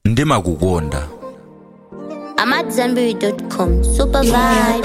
ndimakukonda AmadZanbury.com. Super vibes.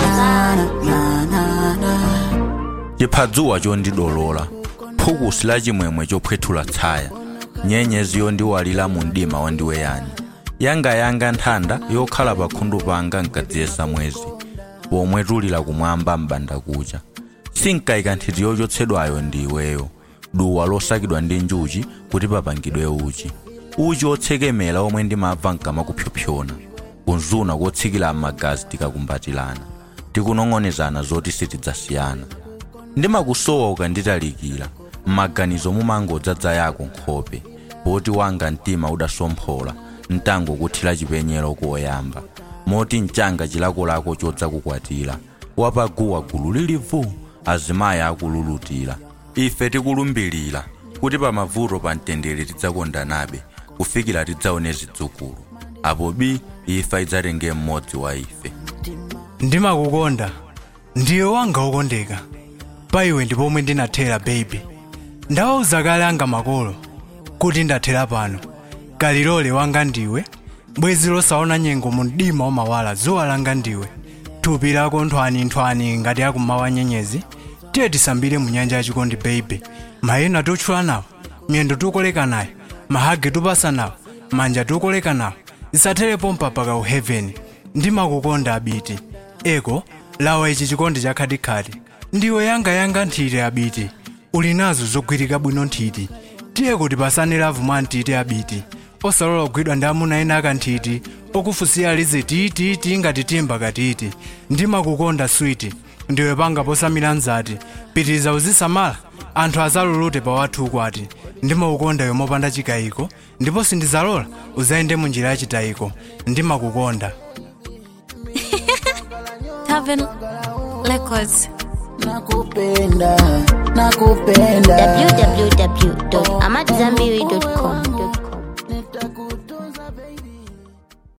chiphazuwa chondidolola phukusi la chimwemwe chophwethula tsaya nyenyezi yondiwalira mu mdima wandiweyani yangayanga nthanda yokhala pakhundu panga nkadziyesa mwezi pomwe tulira kumwamba m'banda kucha sinkayika nthiti yochotsedwayo ndi iweyo duwa losakidwa ndi njuchi kuti papangidwe uchi uchi otsekemera omwe ndimamva nkamakupyopyona kunzuna kotsikira m'magazi tikakumbatirana tikunong'onezana zoti sitidzasiyana ndimakusowa ukanditalikira m'maganizo mumangodzadza yako nkhope poti wanga mtima udasomphola mtango kuthira chipenyero koyamba moti mchanga chilakolako chodza kukwatira wapaguwa gulu lilivu azimayi akululutira ife tikulumbirira kuti pamavuto pa mtendere tidzakondanabe kufikira tidzaone zidzukulu apo bi ifa idzatenge mmodzi wa ife ndimakukonda ndiye wanga wokondeka pa iwe ndi pomwe ndinathera baby ndawauza kale anga makolo kuti ndathera pano kalilole wanga ndiwe bwezi losaona nyengo mu mdima wamawala zuwa langa ndiwe thupi lako nthwanithwani ngati akummawa nyenyezi tiye tisambire mu nyanja yachikondi baby mayina totchula nawo miyendo tukoleka nayo mahage tupasa nawo manja tukoleka nawo zisatherepo mpaka ku heaven ndimakukonda abiti eko lawa ichi chikondi chakhatikati ndiwe yangayanga nthiti abiti uli nazo zogwirika bwino nthiti tiye kuti pasane lavu mwa nthiti abiti osalola kugwidwa ndi amuna ena akanthiti okufusiya lize tiititi ngati timba katiti ndimakukonda switi ndiwe panga posamira nzati pitiriza uzisamala anthu azalulute pa wathu ukwati ndimakukonda iwe mopanda chikayiko ndipo sindizalola uzayende mu njira yachitayiko ndimakukonda Tavern Records. nakupenda nakupenda www.amadzanbury.com.